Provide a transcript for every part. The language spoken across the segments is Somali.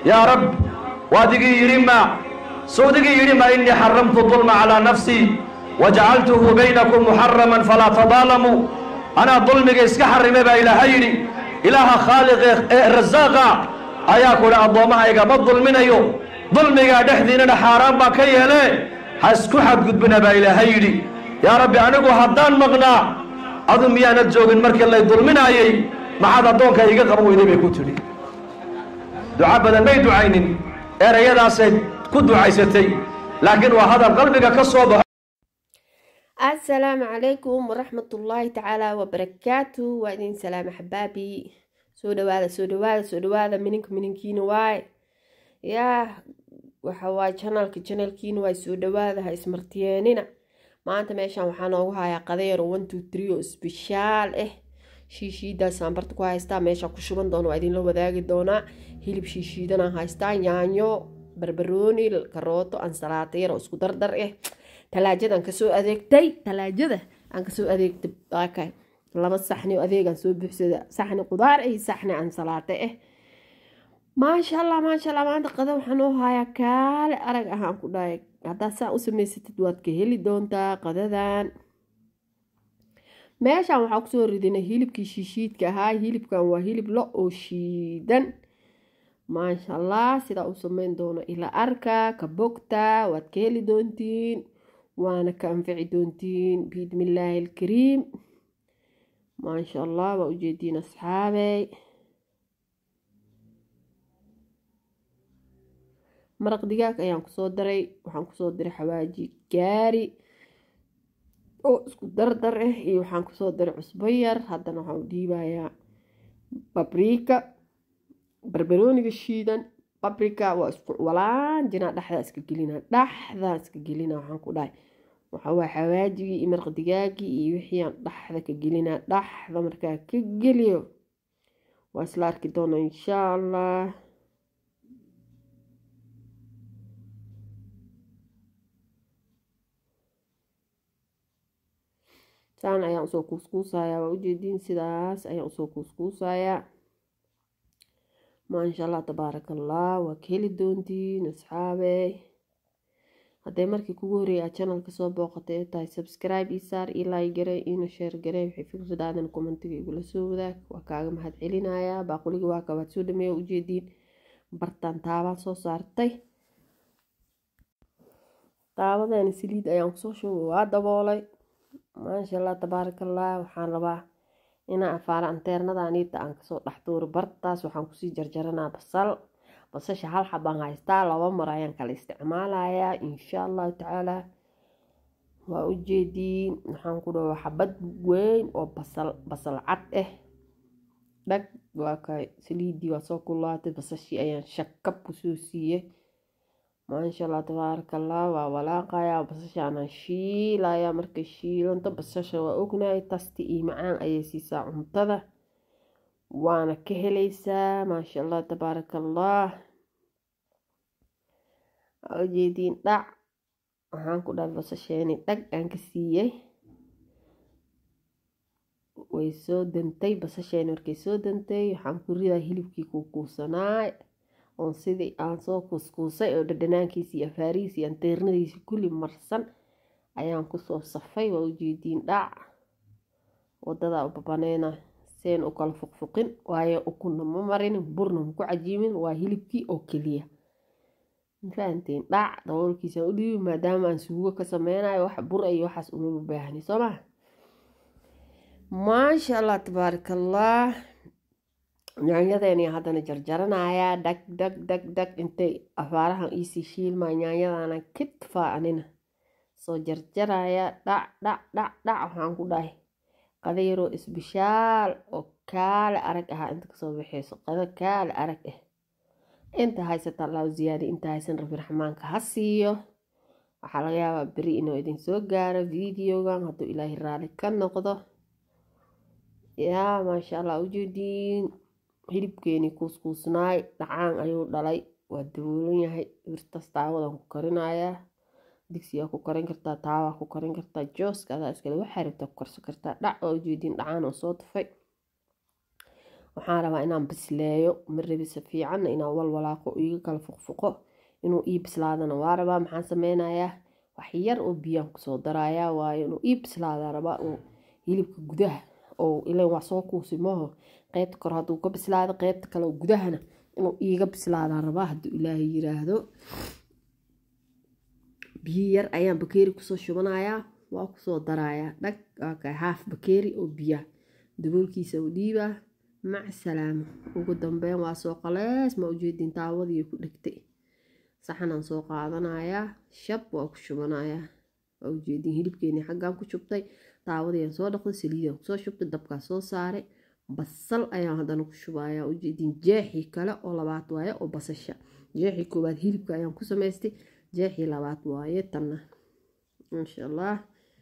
yaa rab waadigii yidhi ma sawdigii yidhi ma innii xaramtu dulma calaa nafsii wajacaltuhu baynakum muxaraman falaa tadaalamuu anaa dulmiga iska xarimay baa ilaaha yidhi ilaaha khaaliqe ee rasaaqa ayaa ku idhi addoommahayga ma dulminayo dulmigaa dhexdiinana xaaraan baan ka yeelee ha isku xadgudbina baa ilaahay yidhi yaa rabbi anigu haddaan maqnaa adu miyaanad joogin markii lay dulminaayey maxaad addoonka iga qaban weyday bay ku tidhi duco badan may ducaynin erayadaasay ku ducaysatay laakiin waa hadal qalbiga ka soo baxo asalaamu calaykum waraxmatullaahi tacaala wabarakaatu waa idin salaama xabaabi soo dhawaada soo dhawaada soo dhawaada mininka mininkiina waay yaa waxa waay janalka janalkiina waay soo dhawaada ha ismartiyeenina maanta meeshan waxaa noogu hayaa qadeero one two three oo isbishaal ah shiishiidaasaan barta ku haystaa meesha ku shuban doono waa idinla wadaagi doonaa hilib shiishiidanaan haystaa yaanyo barbarooni karooto ansalaato yar oo isku dardar ah talaajadaan kasoo adeegtay talaajada aan kasoo adeegtay okay. laba saxni oo adeegaan soo buuxsada saxni qudaar iyo saxni ansalaato ah maasha allah maasha allah maanta qada waxaan u hayaa kaale arag ahaan ku dhahay haddaad saa u samaysatid waad ka heli doontaa qadadan meeshan waxaa kusoo ridinay hilibkii shiishiidka ahaa hilibkan waa hilib lo oo shiidan maasha allah sidaa u sameyn doono ila arka ka bogta waad ka heli doontiin waana ka anfici doontiin biidmillaahi alkariim maasha allah waa ujeediin asxaabey maraq digaag ayaan kusoo daray waxaan kusoo diray xawaaji gaari oo isku dardar ah iyo waxaan kusoo daray cusbo yar haddana waxaan u dhiibayaa babriika barbarooniga shiidan babrika waa isku walaan jinaa dhexdaa iska gelina dhexdaa iska gelina waxaan ku dhahay waxawaa xawaajigii iyo maraq digaagii iyo wixii aan dhexda ka gelinaa dhexda markaa ka geliyo waa isla arki doona insha allah saan ayaan usoo kuuskuusayaa waa ujeediin sidaas ayaan usoo kuuskuusayaa maasha allah tabaaraka allah waa ka heli doontiin asxaabey hadday markii kugu horreeyay aad channelka soo booqatay ee tahay subscribe ii saar ii like garey iina share garey waxay fikradaadan commentiga igula soo wadaag waa kaaga mahad celinayaa baaquliga waa kabaad soo dhameeya ujeediin bartaan taabaan soo saartay taabadeena saliid ayaan kusoo shubay waa daboolay maasha allah tabaaraka allah waxaan rabaa inaa afaara anteernadaniita aan kasoo dhexduuro bartaas waxaan kusii jarjaranaa basal basasha hal xabaan haystaa laba mar ayaan kala isticmaalayaa insha allahu tacaala waa ujeediin waxaan ku dhawa xabad weyn oo basal basal cad ah dhag waa ka saliidii waa soo kulaatay basashii ayaan shakab kusoo siiyey maasha allah tabaaraka allah waa walaaqayaa basashaanaan shiilayaa markay shiilanto basasha waa ognahay tasti iyo macaan ayay siisaa cuntada waana ka helaysaa maasha allah tabaaraka allah ujeediin dhac waxaan ku dhahay basasheeni dhag aan ka siiyey way soo dantay basasheeni markay soo dantay waxaan ku ridaa hilibkii kuukuusanaay oon sidii aan soo kuuskuusay oo dhadhanaankiisi iyo afaarihiisi iyo anteernadiisi kulli marsan ayaan kusoo safay waa ujeediin dhac wadadaa u babaneyna seen u kala fuqfuqin waayo ukuna ma marin burna maku cajiimin waa hilibkii oo keliya mafahanteen dhac daboolkiisaan u dhiibi maadaama aan suugo ka sameynayo wax bur iyo waxaas uma baahni soo maa maasha allah tabaaraka allah yaanyadeeni haddana jarjaranayaa dhag dhag dhag dhag intay afaarahan iisii shiilmaa yaanyadana kitfaa anina soo jarjaraya dhac dhac dhac dhac waxaan ku dhahay qada yaroo isbishaal oo kaale arag ahaa inta kasoo baxeyso qado kaale arag ah inta haysata allahu ziyaadi inta haysan rabbi raxmaanka ha siiyo waxaa laga yaabaa beri inuu idin soo gaaro videogan hadduu ilaahay raali ka noqdo yaa maasha allah ujeediin hilibkeeni kuuskuusnaay dhacaan ayuu dhalay waa daboolan yahay birtaas taawadan ku karinayaa digsiyaa ku karin kartaa taawaa ku karin kartaa jooska adaa iskale waxaa rabtaa ku karsan kartaa dhac waa ujeediin dhacaan oo soo tufay waxaan rabaa inaan bisleeyo ma rabi si fiicanna inaan walwalaaqo iga kala fuqfuqo inuu ii bislaadana waa rabaa maxaan sameynayaa wax yar oo biyaan kusoo darayaa waayo inuu ii bislaadaa rabaa oo hilibka gudaha oo ilan waa soo kuusi maaho qeybta kore hadduu ka bislaado qeybta kale oo gudahana inuu iiga bislaadaa rabaa hadduu ilaahay yiraahdo biyo yar ayaan bakeeri kusoo shubanayaa waa kusoo darayaa dhag okay, haaf bakeeri oo biyaha daboolkiisa u dhiibaa mac salaamo ugu dambeyn waa soo qalees ma ujeedin taawadii ku dhegtay saxanaan soo qaadanayaa shab waa ku shubanayaa waa ujeedin hilibkeeni xaggaan ku shubtay taawadiiaan soo dhaqday saliidaan kusoo shubtay dabkaa soo saaray basal ayaan haddana ku shubayaa ujeedin jeexii kale oo labaad waaye oo basasha jeexii koowaad hilibka ayaan ku samaystay jeexii labaad waaye tanna insha allah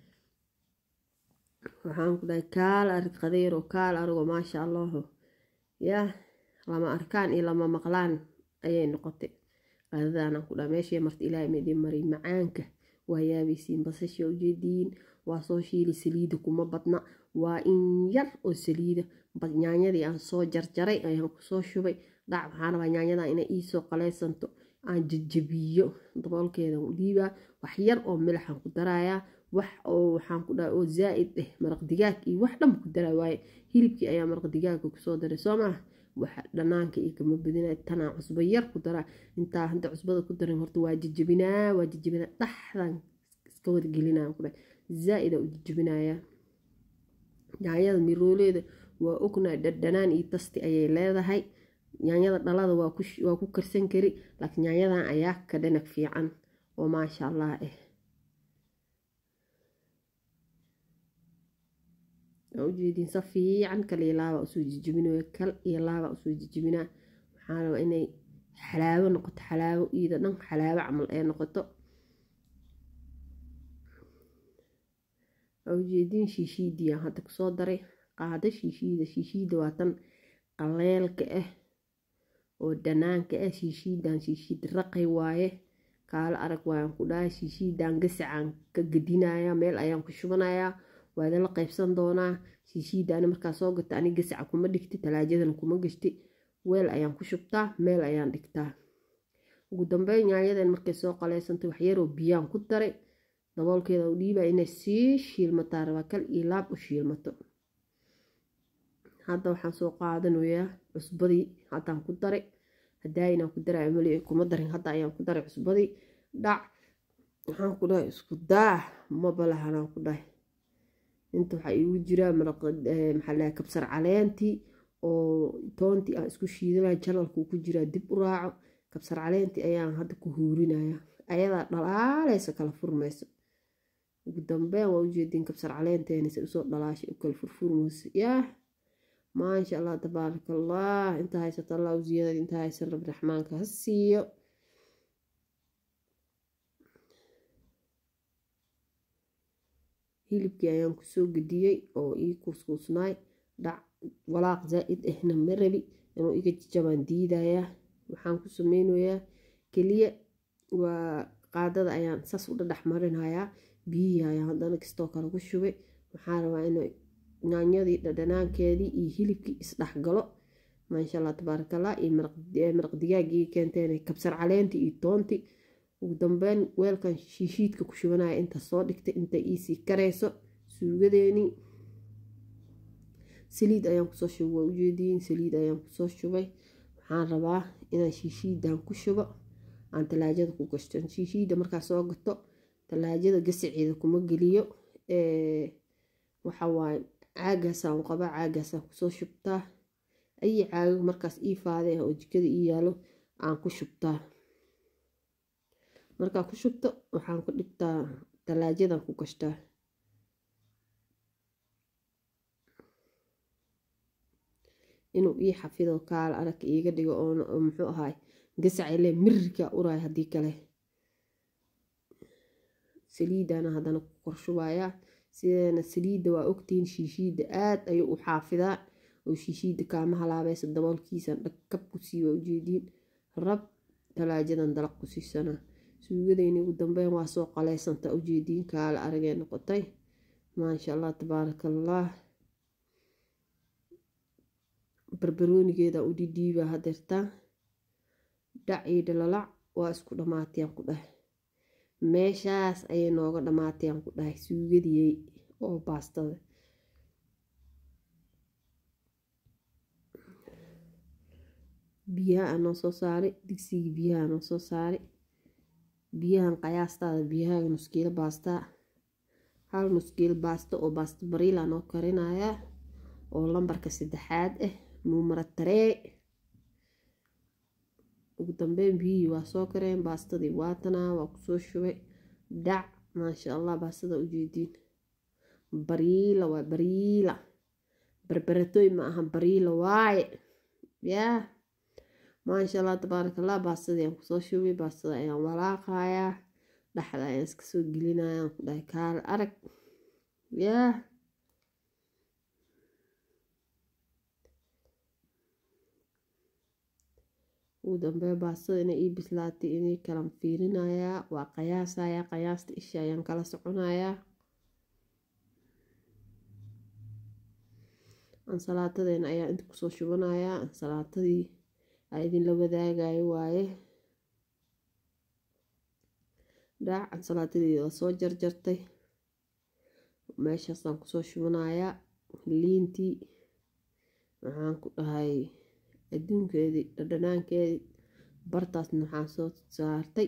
waxaan ku dhahay kaal arig qadeyro kaal arigoo maasha allahu yaa lama arkaan iyo lama maqlaan ayay noqotay qadadaanaan ku dhaha meeshii marta ilaahay maidin maray macaanka waa yaabaysiin basasha ujeediin waa soo shiili saliida kuma badna waa in yar oo saliida yaanyadii aan soo jarjaray ayaan kusoo shubay dhac waxaan rabaa yaanyada inay iisoo qaleysanto aan jajabiyo daboolkeedan u dhiibaa wax yar oo milaxaan ku darayaa wax oo waxaan ku dhaha oo zaa-id eh maraq digaag iyo wax dhanba ku daraa waaye hilibkii ayaa maraq digaaga kusoo daray soo maah waxa dhanaanka iyo kama badina tanaa cusbo yar ku daraa intaa hadda cusbada ku darin horta waa jajabinaa waa jajabinaa dhaxdan iska wargelinaa ku dhahay zaa-ida u jajabinayaa yaanyada mirooleeda waa ognaa dhadhanaan iyo tasti ayay leedahay yaanyada dhalada waa ku karsan kari laakiin yaanyadan ayaa ka dhanag fiican oo maasha allah ah waa ujeediin sa fiican kal iyo laaba usoo jijibinaya kal iyo laaba usoo jijibinaa waxaa rabaa inay xalaawo noqoto xalaawo iida dhan xalaawo camal ee noqoto waa ujeediin shiishiidii aan hadda kusoo daray qaado shiishiida shiishiida waa tan qaleelka ah oo dhanaanka ah shiishiidan shiishiid raqay waaye kaalo arag waayaan ku dhahay shiishiidan gasacaan ka gadinayaa meel ayaan ku shubanayaa waada la qaybsan doonaa shiishiidaani markaa soo gata ani gasaca kuma dhigti talaajadan kuma gashti weel ayaan ku shubtaa meel ayaan dhigtaa ugu dambeyn yaanyadan markay soo qaleysantay waxyaroo biyaan ku daray daboolkeeda u dhiibaa inay sii shiilmataa rabaa kal iyo laab u shiilmato hadda waxaan soo qaadanayaa cusbadii haddaan ku daray hadaa inaan ku daray mali kuma darin hadda ayaan ku daray cusbadii dhac waxaan ku dhahay isku daah mabalahanaan ku dhahay inta waxaa iigu jiraa maxaa kabsar caleentii oo toontii aan isku shiidanaya janalkuu ku jiraa dib u raaco kabsar caleentii ayaan hadda ku huurinaya ayadaa dhalaaleysa kala furmayso ugu dambeyn waa ujeediin kabsar caleenteeni usoo dhalaashay u kala furfurmayso yaah maasha allah tabaaraka allah inta haysata allah u ziyaadad inta haysan rabbi raxmaanka ha siiyo hilibkii ayaan kusoo gediyey oo ii kuuskuusnaay dhac walaaq zaa-id ahna ma rabi inuu iga jajabaan diidayaa waxaan ku sameynayaa keliya waa qaadada ayaan saas u dhadhex marinayaa biyihii ayaan haddana kastoo kale ku shubay waxaan rabaa inay yaanyadii dhadhanaankeedii iyo hilibkii isdhexgalo maasha allah tabaaraka allah iyo maraq digaagii keenteen kabsar caleentii iyo toontii ugu dambeyn weelkan shiishiidka ku shubanaya inta soo dhigtay inta iisii karayso suugadeenii saliid ayaan kusoo shubay waa ujeediin saliid ayaan kusoo shubay waxaan rabaa inaan shiishiidan ku shubo aan talaajada ku gashto shiishiida markaa soo gato talaajada gasaceeda kuma geliyo waxawaaye caagaasaan qabaa caagaasaan kusoo shubtaa ayi caago markaas ii faade ah oo jikada ii yaalo aan ku shubtaa markaa ku shubto waxaan ku dhigtaa talaajadan ku gashtaa inuu ii xafido kaal arag iiga dhigo oo muxuu ahaay gasacile mirirka uraay haddii kale saliidana haddana ku korshubayaa sideena saliidda waa ogtihiin shiishiidda aad ayuu u xaafidaa oo shiishiidda kaama halaabaysa daboolkiisan dhagkab ku sii waa ujeediin rab talaajadan dalaq ku siisana suugadeyni ugu dambeyn waa soo qaleysanta ujeediin kaala aragee noqotay maasha allah tabaaraka allah barbaroonigeeda u dhidhiiba hadeertaa dhac iyo dhalalac waa isku dhammaatayaan ku dhahay meeshaas ayay nooga dhammaatayaan ku dhahay suugadiyey oo baastada biyaha anoo soo saaray digsigii biyaha anoo soo saaray biyahan qiyaastaada biyaha nuskiilo baastaa hal nuskiilo baasta oo baasta bariila noo karinayaa oo lambarka saddexaad ah nuumara taree ugu dambeyn biyihii waa soo kareen baastadii waatanaa waa kusoo shubay dhac maasha allah baastada ujeediin bariila waa bariila barbaratooy ma aha bariila waaye yaa maasha allah tabaaraka allah baastadii aan kusoo shubay baastada ayaan walaaqayaa dhexda ayaan iska soo gelinaya aan ku dhahay kaal arag yaa ugu dambee baastada inay ii bislaatay inay kalan fiirinayaa waa qiyaasayaa qiyaasta isha ayaan kala soconayaa ansalaatadeena ayaa inta kusoo shubanayaa ansalaatadii aa idinla wadaagayo waaye dhaac ansalaatadeeda waa soo jarjartay meeshaasaan kusoo shubanayaa liintii waxaan ku dhahay adduunkeedii dhadhanaankeedii bartaasna waxaan soo saartay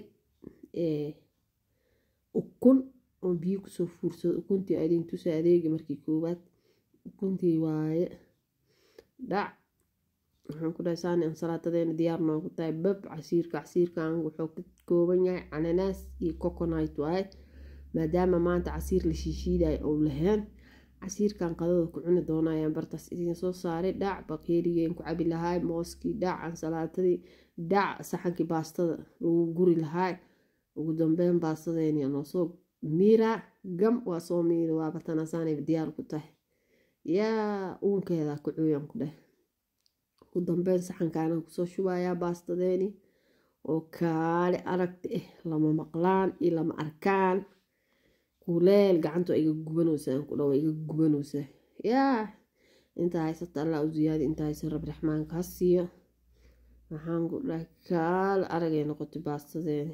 ukun oo biyo kusoo fuursado ukuntii adin tusa adeegi markii koowaad ukuntii waaye dhac waxaan ku dhahay saani ansalaatadeena diyaar noogu tahay bab casiirka casiirkan wuxuu ka kooban yahay cananaas iyo coconut waaye maadaama maanta casiir la shiishiidayo ou lahayn casiirkan qadada ku cuni doona ayaan bartaas idiin soo saaray dhac bakeerigeen ku cabi lahaay mooskii dhac ansalaatadii dhac saxankii baastada lagu guri lahaay ugu dambeyn baastadeeni noo soo miira gam waa soo miira waaba tanasaanay diyaar ku tahay yaa uunkeeda ku cooyan ku dheh ugu dambeyn saxankaana kusoo shubayaa baastadeeni oo kaale aragti ah lama maqlaan iyo lama arkaan kuleel gacanta iga gubanaysaa ku dhawa iga gubanaysaa yaa intaa haysata allah u ziyaadi intaa haysa rab raxmaanka ha siiyo waxaan ku dhahay kaal aragay noqotay baastadeeni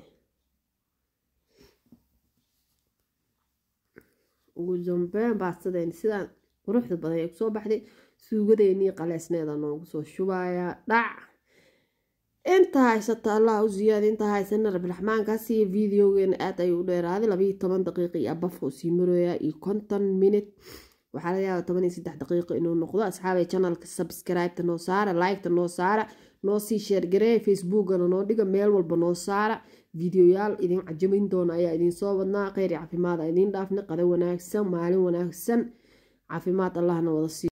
ugu dambeyn baastadeeni sidaan quruxda badan ee kusoo baxday suugadeenii qaleesneeda noogu soo shubayaa dhac inta haysata allah u ziyaada intaa haysana rabiraxmaanka siiya videogeena aad ayuu u dheeraaday labayo toban daqiiqa iyo abafka u sii maroyaa iyo konton minute waxaa laga yaaba toban iyo saddex daqiiqo inuu noqdo asxaabay channelka subscribe-ta noo saara like-ta noo saara noo sii sheergareeya facebookana noo dhiga meel walba noo saara videoyaal idin cajamin doona ayaa idin soo wadnaa kheyr iyo caafimaad a idiin dhaafna qada wanaagsan maalin wanaagsan caafimaad allahna wada siiyo